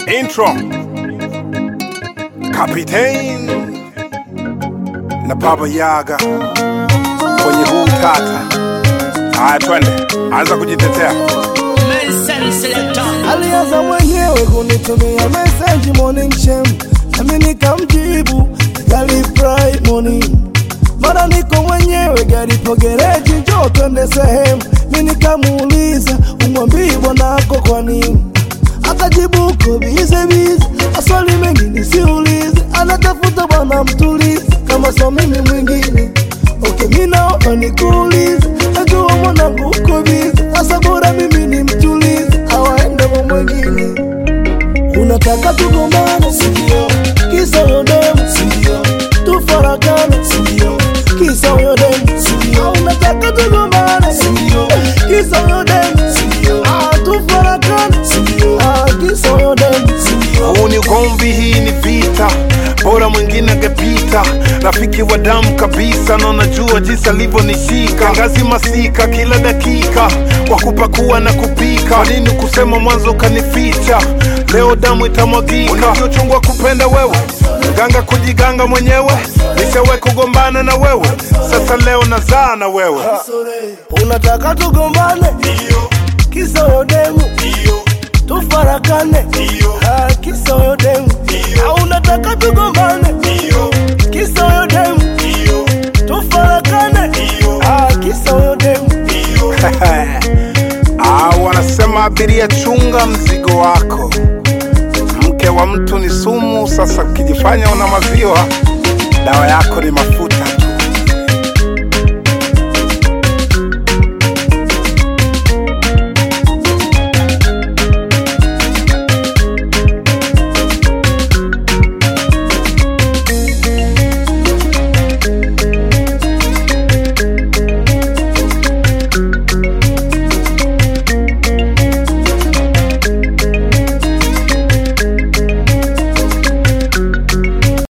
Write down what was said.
Intro Kapitein na Baba Yaga kwenye huu tata. Haya, twende, anza kujitetea. Alianza mwenyewe kunitumia message morning shem, nami nikamjibu gari fry morning. Mara niko mwenyewe gari po gereji, njoo twende sehemu. Mi nikamuuliza umwambii bwanako kwa nini, akajibu uko bize bize, maswali mengi nisiulize, anatafuta bwana mtulize, kama so mimi mwingine Okay, mi naomba nikuulize, najua mwanangu uko bize, sasa bora mimi ni mtulize, awaende kwa mwingine. Unataka tugombane, sindio? Kisa huyo demu, sindio? Tufarakane, sindio? Kisa huyo demu, sindio? Unataka tugombane, sindio? Kisa huyo demu, sindio? Ah, tufarakane, sindio? Ah, kisa huyo demu, sindio? Huu ni ugomvi, hii ni vita, bora mwingine angepita. Rafiki wa damu kabisa, na unajua jinsi alivyonishika ngazi masika kila dakika, kwa kupakua na kupika. Kwa nini kusema mwanzo ukanificha? Leo damu itamwagika. Ulivyochungwa kupenda wewe, ganga kujiganga mwenyewe, nishawahi kugombana na wewe, sasa leo nazaa na wewe. Unataka tugombane, kisa huyo demu, tufarakane, Ah, kisa huyo demu, Ah, unataka tugombane, kisa huyo demu, tufarakane, Ah, kisa huyo demu. Ah, wanasema abiria, chunga mzigo wako. Mke wa mtu ni sumu. Sasa ukijifanya una maziwa, dawa yako ni mafuta tu.